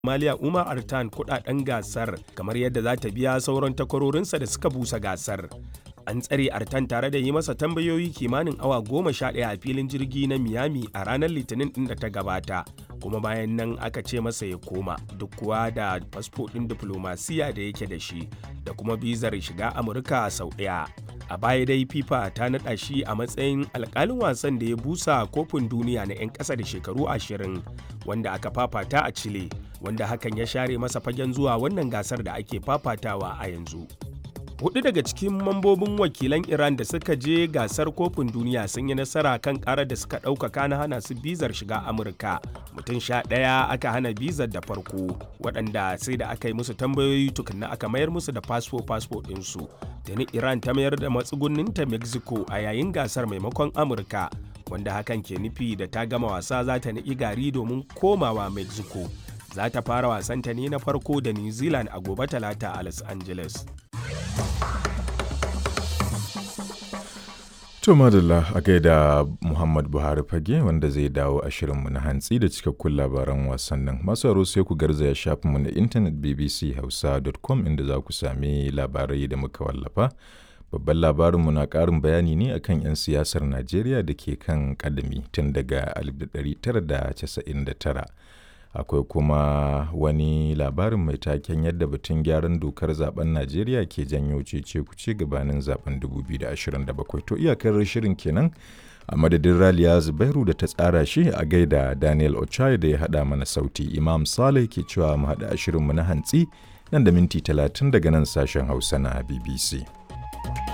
Maliya Umar Artan kudaden gasar kamar yadda za ta biya sauran takwarorinsa da suka busa gasar. An tsare Artan tare da yi masa tambayoyi kimanin awa goma sha ɗaya a filin jirgi na Miami a ranar Litinin ɗin da ta gabata. Kuma bayan nan aka ce masa ya koma duk kuwa da fasfo ɗin diflomasiya da yake da shi da kuma bizar shiga Amurka sau ɗaya. A baya dai FIFA ta naɗa shi a matsayin alƙalin wasan da ya busa kofin duniya na 'yan ƙasa da shekaru ashirin wanda aka fafata a Chile. wanda hakan ya share masa fagen zuwa wannan gasar da ake fafatawa a yanzu. Hudu daga cikin mambobin wakilan Iran da suka je gasar kofin duniya sun yi nasara kan karar da suka ɗaukaka na hana su bizar shiga Amurka. Mutum sha ɗaya aka hana bizar da farko, waɗanda sai da aka yi musu tambayoyi tukunna aka mayar musu da fasfo fasfo ɗinsu. Tuni Iran ta mayar da matsugunninta Mexico a yayin gasar maimakon Amurka, wanda hakan ke nufi da ta gama wasa za ta niƙi gari domin komawa Mexico. za ta fara wasanta ne na farko da new zealand a gobe talata a los angeles To madalla a gaida Muhammad Buhari fage wanda zai dawo a shirinmu na hantsi da cikakkun labaran wasannin. Masu aro sai ku garzaya shafinmu na intanet bbchausa.com inda za ku sami labarai da muka wallafa. Babban labarinmu na ƙarin bayani ne akan 'yan siyasar Najeriya da ke kan ƙadami tun daga 1999. akwai kuma wani labarin mai taken yadda batun gyaran dokar zaben najeriya ke janyo cece kuce gabanin zaben 2027 to iyakar shirin kenan a madadin raliya zubairu da ta tsara shi a gaida daniel ochai da ya hada mana sauti imam saleh ke cewa mu hada shirinmu na hantsi nan da minti 30 daga nan sashen hausa na bbc